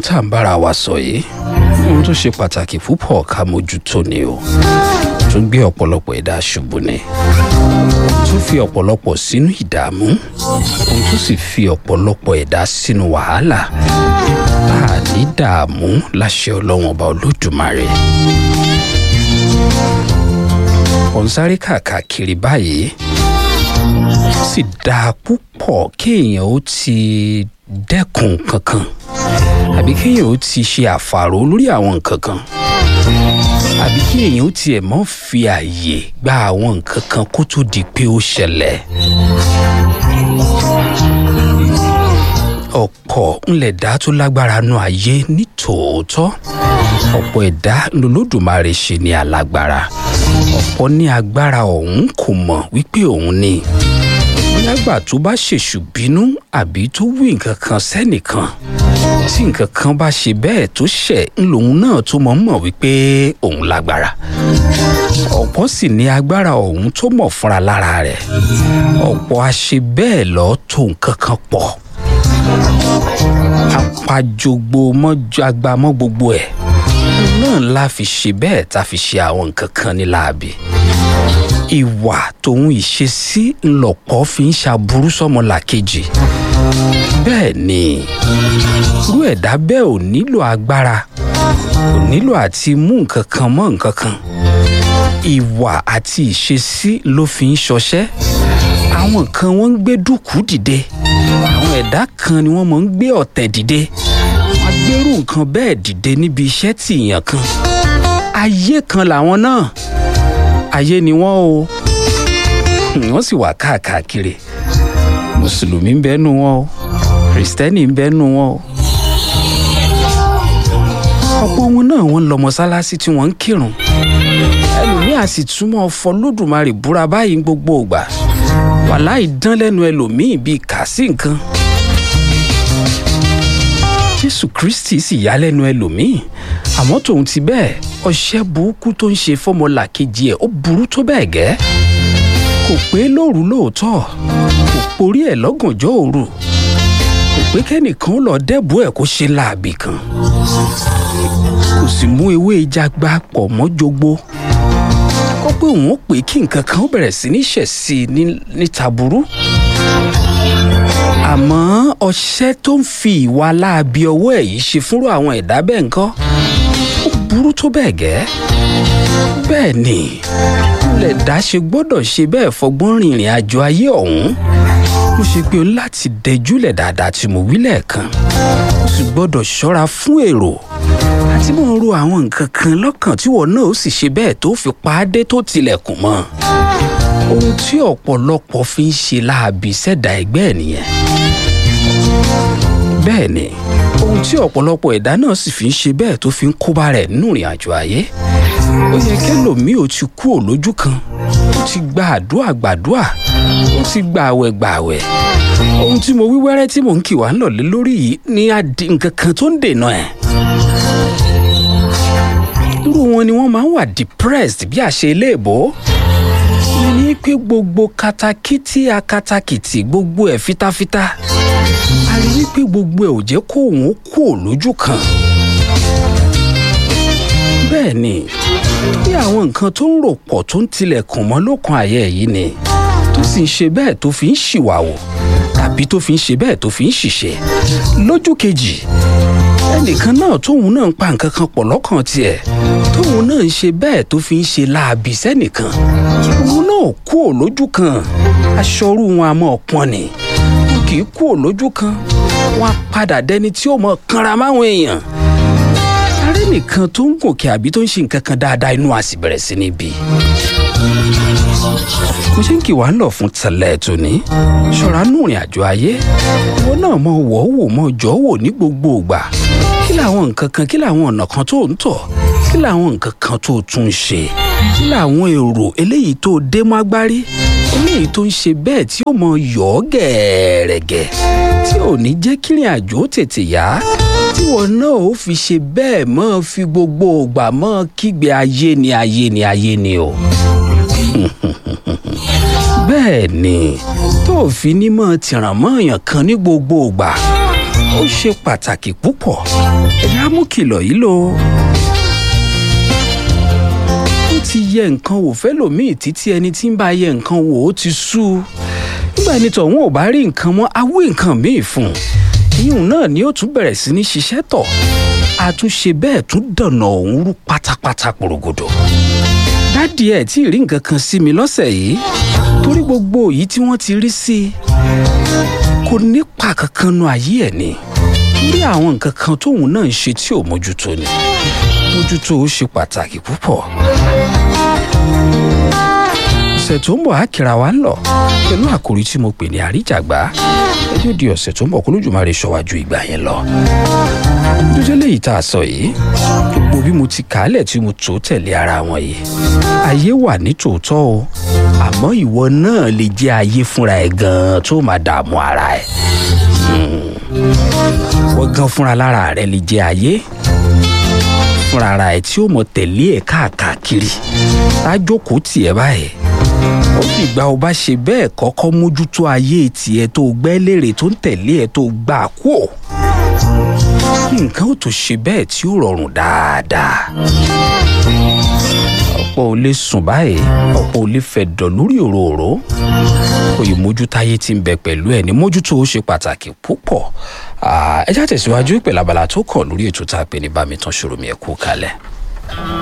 tá à ń bára wa sọ yìí ohun tó ṣe pàtàkì púpọ̀ ká mójútó ni o tó gbé ọ̀pọ̀lọpọ̀ ẹ̀dá ṣubú ni tó fi ọ̀pọ̀lọpọ̀ sínú ìdààmú ohun tó sì fi ọ̀pọ̀lọpọ̀ ẹ̀dá sínú wàhálà a ní dààmú láṣẹ ọlọ́wọ́n ọba olódùmarè ọ̀nsáré kàkàkiri báyìí ó sì dáa púpọ̀ kéèyàn ó ti dẹ́kun kankan àbí kéèyàn ó ti ṣe àfàrò lórí àwọn nǹkan kan àbí kí èèyàn ó tiẹ̀ mọ́ fi àyè gba àwọn nǹkan kan kó tó di pé ó ṣẹlẹ̀. ọ̀pọ̀ ńlẹ̀dá tó lágbára nu ayé ní tòótọ́ ọ̀pọ̀ ẹ̀dá lolódùmarè ṣe ní alágbára ọ̀pọ̀ ní agbára ọ̀hún kò mọ̀ wípé òun ni nígbà tó bá ṣèṣù bínú àbí tó wí nǹkan kan sẹ́nìkan tí nǹkan kan bá ṣe bẹ́ẹ̀ tó ṣẹ̀ ń lòun náà tó mọ̀ mọ̀ wípé òun lágbára ọ̀pọ̀ sì ní agbára ọ̀hún tó mọ̀ fúnra lára rẹ̀ ọ̀pọ̀ á ṣe bẹ́ẹ̀ lọ tó nǹkan kan pọ̀ apajogbo mọ́jọ agba mọ́ gbogbo ẹ̀ náà la fi ṣe bẹ́ẹ̀ tá fi ṣe àwọn nǹkan kan ní láabi ìwà tòun ìṣesí ńlọpọ̀ fi ń ṣàbúrú sọmọlàkejì bẹ́ẹ̀ ni irú ẹ̀dá bẹ́ẹ̀ ò nílò agbára kò nílò àti mú nǹkan kan mọ́ nǹkan kan ìwà àti ìṣesí ló fi ń ṣọṣẹ́ àwọn kan wọ́n ń gbé dúkù dìde àwọn ẹ̀dá kan ni wọ́n mọ̀ ń gbé ọ̀tẹ̀ dìde wọ́n gbérù nǹkan bẹ́ẹ̀ dìde níbi iṣẹ́ tí èèyàn kan ayé kan làwọn náà ayé ni wọ́n o wọ́n sì wà káàkiri mùsùlùmí ń bẹ́nu wọn o kìrìsìtẹ́nì ń bẹ́nu wọn o ọ̀pọ̀ wọn náà wọ́n lọ mọ́sálásí tí wọ́n ń kírun ẹlòmíà sì túmọ̀ fọlódùmarè búra báyìí gbogbo ìgbà wàláì dán lẹ́nu ẹlòmíì bíi kà sí nǹkan jésù kristi sì yá lẹ́nu ẹlòmíì àmọ́ tòun ti bẹ́ẹ̀ ọṣẹ́ burúkú tó ń ṣe fọ́mọlàkejì ẹ̀ ó burú tó bẹ́ẹ̀ gẹ́ kò pé lóru lóòótọ́ kò porí ẹ̀ lọ́gànjọ́ òru kò pé kẹ́nìkan lọ dẹ́bù ẹ̀ kó ṣe láàbì kan kò sì mú ewé ìjàgbá pọ̀ mọ́ jogbo kó pé òun ó pè kí nǹkan kan ó bẹ̀rẹ̀ sí ní ṣẹ̀ sí i ní taburú àmọ́ ọṣẹ́ tó ń fi ìwà láabi ọwọ́ ẹ̀ yìí ṣe fúnrú àwọn ẹ̀dá bẹ́ẹ̀ ńkọ́ ó burú tó bẹ́ẹ̀ gẹ́ bẹ́ẹ̀ ni lẹ̀dá ṣe gbọ́dọ̀ ṣe bẹ́ẹ̀ fọgbọ́n rìnrìn àjò ayé ọ̀hún mo ṣe pé o láti dẹjúlẹ̀ dáadáa tí mo wí lẹ́ẹ̀kan o sì gbọ́dọ̀ ṣọ́ra fún èrò àti mò ń ro àwọn nǹkan kan lọ́kàn tí wọn náà ó sì ṣe bẹ́ẹ̀ tó fi pa á dé tó tilẹ̀kùn mọ́ ohun tí ọ̀pọ̀lọpọ̀ fi ń ṣe láabi sẹ́dá ẹgbẹ́ ẹ̀ nìyẹn bẹ́ẹ̀ ni ohun tí ọ̀pọ̀lọpọ̀ ẹ̀dá náà sì fi ń ṣe bẹ́ẹ̀ tó fi ń kóbá rẹ̀ nínú ìrìn àjò ayé ó yẹ kẹlòmíì ò ti kú òlójú kan ó ti gba àdúrà gbàdúrà ó ti gba àwẹ̀ gbàwẹ̀ ohun tí mo wí wẹ́rẹ́ tí mò ń kì wá ń lọ̀lé lórí yìí ní adi nǹkan kan tó ń dènà ẹ̀ irú wọn ni wọ́n máa ń wà depressed bí àṣẹ iléèbó ìyẹn ní pé gbogbo katakítí akatakìtì gbogbo ẹ̀ fitafita a rí wípé gbogbo ẹ̀ ò jẹ́ kó òun kú òlójú kan bẹ́ẹ̀ ni bí àwọn nǹkan tó ń rò pọ̀ tó ń tilẹ̀kùn mọ́ lókun àyẹ̀ yìí ni tó sì ń ṣe bẹ́ẹ̀ tó fi ń ṣìwàwò tàbí tó fi ń ṣe bẹ́ẹ̀ tó fi ń ṣìṣe lójú kejì ẹnìkan náà tóun náà ń pa nǹkan kan pọ̀ lọ́kàn tiẹ̀ tóun náà ń ṣe bẹ́ẹ̀ tó fi ń ṣe láabi sẹ́nìkan òun náà kú ò lójú kan aṣọrú wọn a mọ̀ pọ́n ni wọn kì í kú ò lójú kan wọn á padà dẹni tí ó mọ̀ kanra máwọn èèyàn arẹ́ nìkan tó ń gòkè àbí tó ń ṣe nǹkan kan dáadáa inú a sì bẹ̀rẹ̀ sí ní bí mo ṣe ń kí wàá lọ fún tẹ̀lẹ̀ tòní ṣọ́ra nù rìn àjò ayé ìwọ náà mọ wọ́ wò mọ jọ́ wò ní gbogbo ìgbà kí làwọn nǹkan kan kí làwọn ọ̀nà kan tó ń tọ̀ kí làwọn nǹkan kan tó tún ń ṣe kí làwọn èrò eléyìí tó dé mọ́ agbárí eléyìí tó ń ṣe bẹ́ẹ̀ tí ó mọ yọ̀ ọ́ gẹ̀ẹ́rẹ̀gẹ̀ tí ò ní jẹ́ kírin àjò tètè yá tí wọn náà ó fi ṣe bẹ́ẹ̀ mọ́ fi gbogbo ìgbà mọ́ kígbe ayé ni ayé ni ayé ni o bẹ́ẹ̀ ni tó fi ní mọ́ tìràn mọ́ èèyàn kan ní gbogbo ìgbà ó ṣe pàtàkì púpọ̀ ẹ̀yà mú kìlọ̀ yìí lò ó ti yẹ nǹkan wò fẹ́lòmíì títí ẹni tí ń bá yẹ nǹkan wò ó ti sú u nígbà ẹni tọ̀hún ò bá rí nǹkan mọ́ awé nǹkan míì fún un ìyún náà ni ó tún bẹ̀rẹ̀ sí ní ṣiṣẹ́ tọ̀ àtúnṣe bẹ́ẹ̀ tún dànà òun rú pátápátá porogodo dádì ẹ̀ tí ì rí nǹkan kan sí mi lọ́sẹ̀ yìí torí gbogbo èyí tí wọ́n ti rí sí i kò nípa kankan nu ayé ẹ̀ ni torí àwọn nǹkan kan tóun náà ń ṣe tí ò mójútó ni mójútó ó ṣe pàtàkì púpọ̀ ọ̀sẹ̀ tó ń bọ̀ á kíra wa ń lọ pẹ̀lú àkòrí tí mo pè ní àríjàgbá ẹ yóò di ọ̀sẹ̀ tó ń bọ̀ kó lójúmọ́ ṣọ́wájú ìgbà yẹn lọ. dúdú léyìí tá a sọ yìí gbogbo bí mo ti kàálẹ̀ tí mo tó tẹ̀lé ara wọn yìí ayé wà ní tòótọ́ o àmọ́ ìwọ náà lè jẹ́ ayé fúnra ẹ̀ gan-an tó máa dààmú ara ẹ̀ wọ́n gan fúnra lára rẹ̀ lè jẹ́ ayé fúnra ara ẹ̀ tí ó mọ̀ tẹ̀lé ẹ̀ káàkiri tájókòó tiẹ̀ báyìí ó dìgbà ó bá ṣe bẹ́ẹ̀ kọ́kọ́ mójútó ayé tiẹ̀ tó gbẹ́ lérè tó ń tẹ̀lé ẹ̀ tó gbà kú ò nǹkan ó tó ṣe bẹ́ẹ̀ tí ó rọrùn dáadáa ọ̀pọ̀ ò lè sùn báyìí ọ̀pọ̀ ò lè fẹ̀dọ̀ lórí òróòró oyè mójútáyé tí ń bẹ pẹ̀lú ẹ̀ ní mójútó ó ṣe pàtàkì púpọ̀ ẹ já tẹ̀síwájú pẹ̀lú abala tó kàn lórí ètò tá a pè ní bámi tán ṣòro mi ẹ̀ kú kalẹ̀.